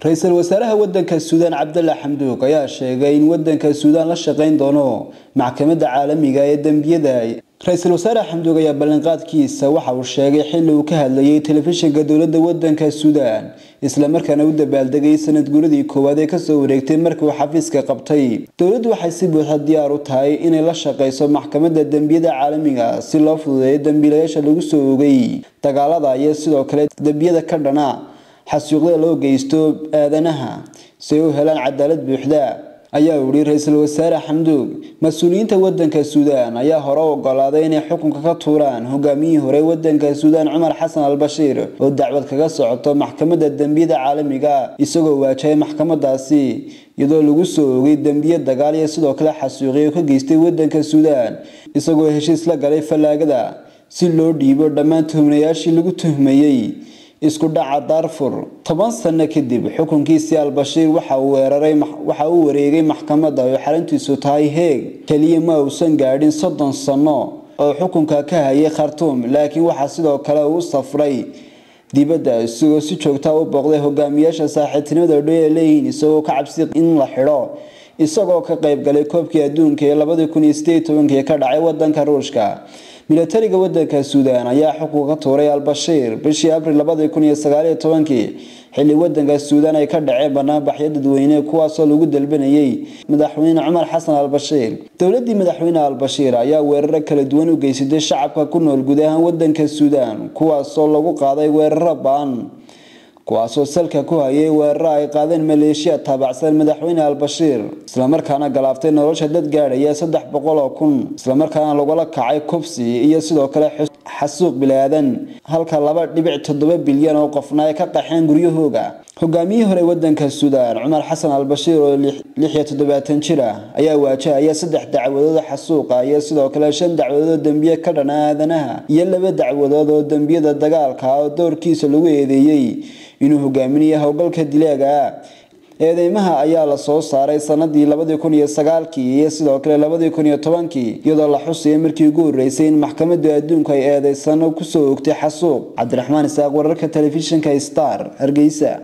ra-iisul wasaaraha wadanka suudaan cabdalla xamduug ayaa sheegay in wadanka suudaan la shaqayn doono maxkamadda caalamiga ee dembiyada ra-iisul wasaare xamduug ayaa ballanqaadkiisa waxa uu sheegay xilli uu ka hadlayay telefishinka dowladda wadanka suudaan islamarkaana u dabaaldegay sanad guuradii koowaad ee kasoo wareegtay markii uu xafiiska qabtay dowladdu waxay si buuxa diyaar u tahay inay la shaqayso maxkamadda dembiyada caalamiga si loo fududeeyo dembiilayaasha lagu soo ogay dagaalada iyo sidoo kale dembiyada ka dhana xasuuqda loo geysto aadanaha si ay u helaan cadaalad buuxda ayaa uu yihi ra-iisul wasaare xamduug mas-uuliyiinta wadanka suudaan ayaa hore u ogolaaday inay xukunka ka tuuraan hogaamiyihii hore wadanka suudaan cumar xasan al bashiir oo dacwad kaga socoto maxkamadda dembiyada caalamiga isagoo waajahaya maxkamadaasi iyadoo lagu soo ogay dembiye dagaal iyo sidoo kale xasuuqiyo ka geystay wadanka suudaan isagoo heshiis la galay fallaagada si loo dhiibo dhammaan tuhmanayaashii lagu tuhmayey isku dhaca darfur toban sano kadib xukunkiisii al-bashiir waxa uu waxa uu wareegay maxkamadda oo xarintiisu tahay heeg keliya ma uusan gaadhin soddon sano oo xukunka ka hayay khartuum laakiin waxaa sidoo kale uu safray dibadda isagoo si joogta u booqday hogaamiyaasha saaxiibtinimada dhow ee leeyihiin isagoo ka cabsi in la xidho isagoo ka qayb galay koobkii adduunka ee labadii kun iyo sideed tobankii ka dhacay wadanka ruushka milatariga wadanka suudaan ayaa xukunka ka tuuray al-bashiir bishii abril labadii kun iyo sagaaliyo tobankii xilli wadanka suudaan ay ka dhaceen banaanbaxyo dadweyne kuwaasoo lagu dalbanayay madaxweyne cumar xasan al-bashiir dowladii madaxweyne al-bashiir ayaa weeraro kala duwan u geysatay shacabka ku nool guud ahaan wadanka suudaan kuwaasoo lagu qaaday weeraro baan kuwaasoo salka ku hayay weeraro ay qaadeen maleeshiya taabacsan madaxweyne al-bashiir islamarkaana galaaftay nolosha dad gaadhaya saddex boqol oo kun islamarkaana lagula kacay kubsi iyo sidoo kale xasuuq bilaadan halka laba dhibic toddoba bilyan oo qofna ay ka qaxeen guryahooga hogaamiyihii hore wadanka suudaan cumar xasan al-bashiir oo lix iyo toddobaatan jir ah ayaa waajahaya saddex dacwadood xasuuqa iyo sidoo kale shan dacwadood oo dembiye ka dhana aadanaha iyo laba dacwadood oo dembiyada dagaalka oo doorkiisa lagu eedeeyey inuu hogaaminayo howlgalka dilaaga eedeymaha ayaa la soo saaray sanadii labadii kun iyo sagaalkii iyo sidoo kale labadii kun iyo tobankii iyadoo la xusaya markii ugu horeysay in maxkamadda adduunku ay eedeysano kusoo ogtay xasuuq cabdiraxmaan isaaq wararka telefishinka star hargeysa